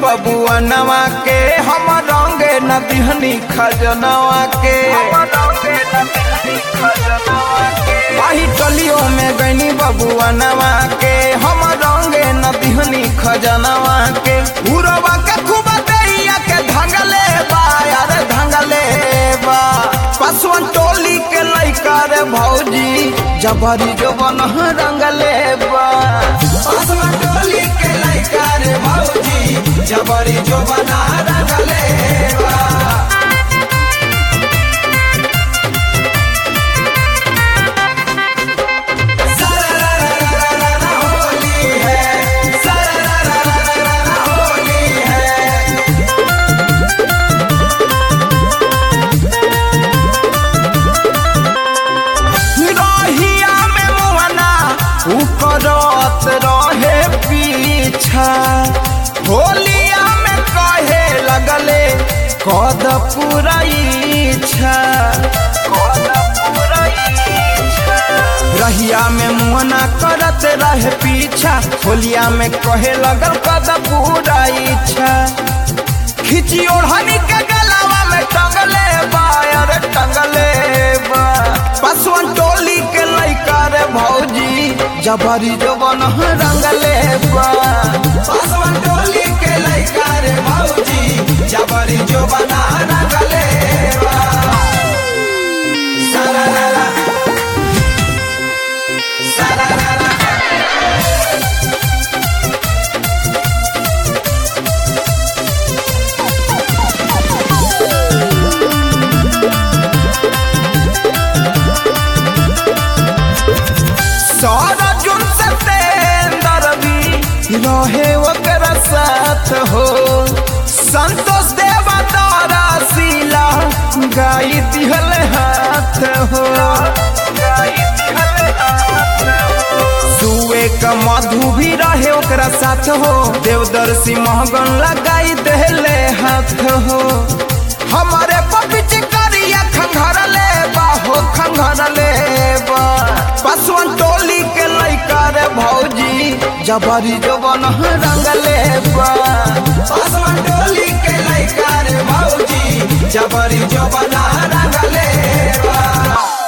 बबुआ नवा के हम रंगे न दिहनी खजनवा के आही टलियों में गईनी बबुआ नवा के हम रंगे न दिहनी खजनवा के उरवा के खूब दैया के धंगले बा यार धंगले बा पसवन टोली के लइका रे भौजी जबरी जो बन रंगले बा पसवन टोली के लइका रे भौजी जबरी जो बना रंगले बा होली है होली है रहिया में मुहना उकरत रहे पीछा होलिया में कहे लगले कद पूरा इच्छा रहिया में मुहना करत रहे पीछा होलिया में कहे लगल कद पूरा इच्छा खिची ओढ़नी के गलावा में टंगले बा अरे टंगले बा पसवन टोली के लइका रे भौजी जबरी जो बन रंगले बा पसवन टोली के लइका रे भौजी जबरी जो बना रंगले बा सारा सारा जुन सतेंदर भी रहे ओकरा साथ हो संतोष देवा तारा सीला गाई दिहल हाथ हो सुए का मधु भी रहे ओकरा साथ हो देवदर्शी महगन लगाई देले हाथ हो हमारे पपिच करिया खंघरले बा हो खंघरले बा पसवन टोली के लइका रे भौजी जबरी जो बन रंगले बा पसवन टोली के लइका रे भौजी जबरी जो बना रंगले बा